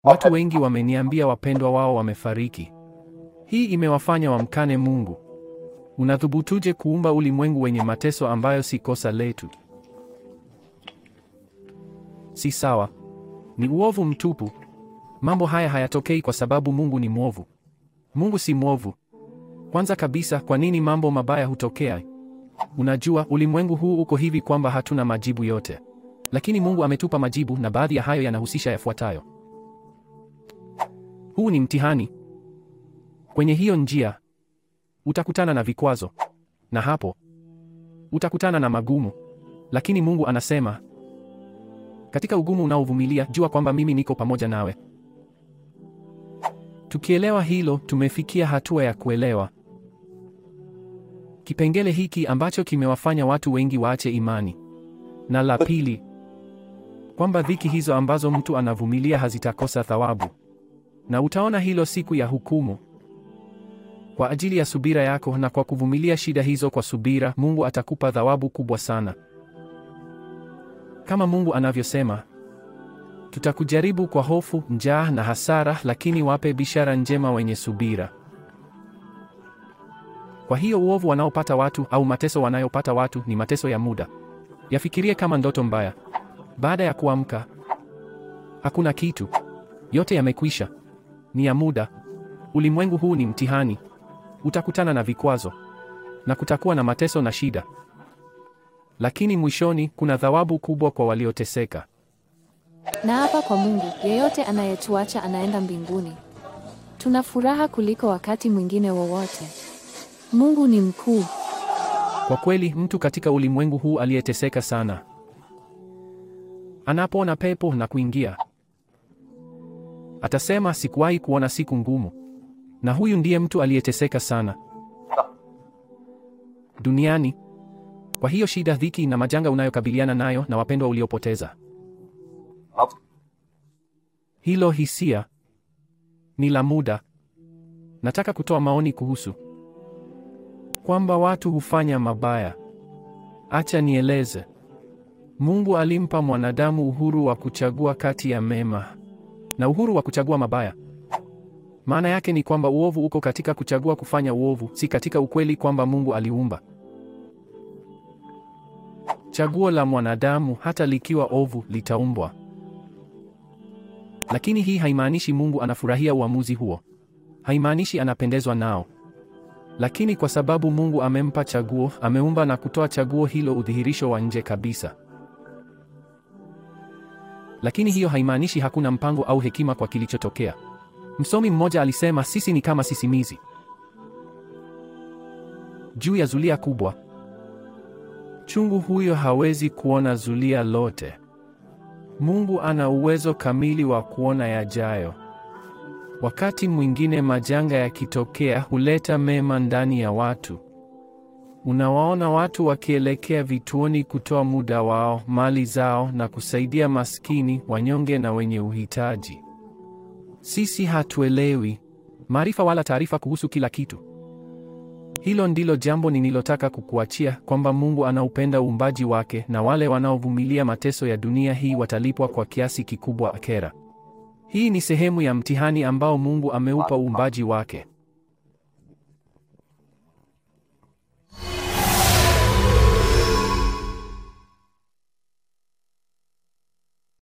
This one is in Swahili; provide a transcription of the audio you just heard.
Watu wengi wameniambia wapendwa wao wamefariki. Hii imewafanya wamkane Mungu. Unathubutuje kuumba ulimwengu wenye mateso ambayo si kosa letu? Si sawa. Ni uovu mtupu. Mambo haya hayatokei kwa sababu Mungu ni mwovu. Mungu si mwovu. Kwanza kabisa, kwa nini mambo mabaya hutokea? Unajua, ulimwengu huu uko hivi kwamba hatuna majibu yote, lakini Mungu ametupa majibu, na baadhi ya hayo yanahusisha yafuatayo. Huu ni mtihani. Kwenye hiyo njia utakutana na vikwazo, na hapo utakutana na magumu, lakini Mungu anasema, katika ugumu unaovumilia, jua kwamba mimi niko pamoja nawe. Tukielewa hilo, tumefikia hatua ya kuelewa kipengele hiki ambacho kimewafanya watu wengi waache imani. Na la pili, kwamba dhiki hizo ambazo mtu anavumilia hazitakosa thawabu, na utaona hilo siku ya hukumu. Kwa ajili ya subira yako na kwa kuvumilia shida hizo kwa subira, Mungu atakupa thawabu kubwa sana. Kama Mungu anavyosema, tutakujaribu kwa hofu, njaa na hasara, lakini wape bishara njema wenye subira. Kwa hiyo uovu wanaopata watu au mateso wanayopata watu ni mateso ya muda. Yafikirie kama ndoto mbaya. Baada ya kuamka, hakuna kitu, yote yamekwisha, ni ya muda. Ulimwengu huu ni mtihani, utakutana na vikwazo na kutakuwa na mateso na shida, lakini mwishoni kuna thawabu kubwa kwa walioteseka. Na hapa kwa Mungu, yeyote anayetuacha anaenda mbinguni. Tuna furaha kuliko wakati mwingine wowote. Mungu ni mkuu. Kwa kweli, mtu katika ulimwengu huu aliyeteseka sana anapoona pepo na kuingia, atasema sikuwahi kuona siku ngumu. Na huyu ndiye mtu aliyeteseka sana duniani. Kwa hiyo shida, dhiki na majanga unayokabiliana nayo na wapendwa uliopoteza, hilo hisia ni la muda. Nataka kutoa maoni kuhusu kwamba watu hufanya mabaya. Acha nieleze. Mungu alimpa mwanadamu uhuru wa kuchagua kati ya mema na uhuru wa kuchagua mabaya. Maana yake ni kwamba uovu uko katika kuchagua kufanya uovu, si katika ukweli kwamba Mungu aliumba. Chaguo la mwanadamu hata likiwa ovu litaumbwa. Lakini hii haimaanishi Mungu anafurahia uamuzi huo. Haimaanishi anapendezwa nao. Lakini kwa sababu Mungu amempa chaguo, ameumba na kutoa chaguo hilo udhihirisho wa nje kabisa. Lakini hiyo haimaanishi hakuna mpango au hekima kwa kilichotokea. Msomi mmoja alisema sisi ni kama sisimizi juu ya zulia kubwa. Chungu huyo hawezi kuona zulia lote. Mungu ana uwezo kamili wa kuona yajayo. Wakati mwingine majanga yakitokea huleta mema ndani ya watu. Unawaona watu wakielekea vituoni kutoa muda wao, mali zao na kusaidia maskini, wanyonge na wenye uhitaji. Sisi hatuelewi maarifa wala taarifa kuhusu kila kitu. Hilo ndilo jambo ninilotaka kukuachia, kwamba Mungu anaupenda uumbaji wake na wale wanaovumilia mateso ya dunia hii watalipwa kwa kiasi kikubwa akera. Hii ni sehemu ya mtihani ambao Mungu ameupa uumbaji wake.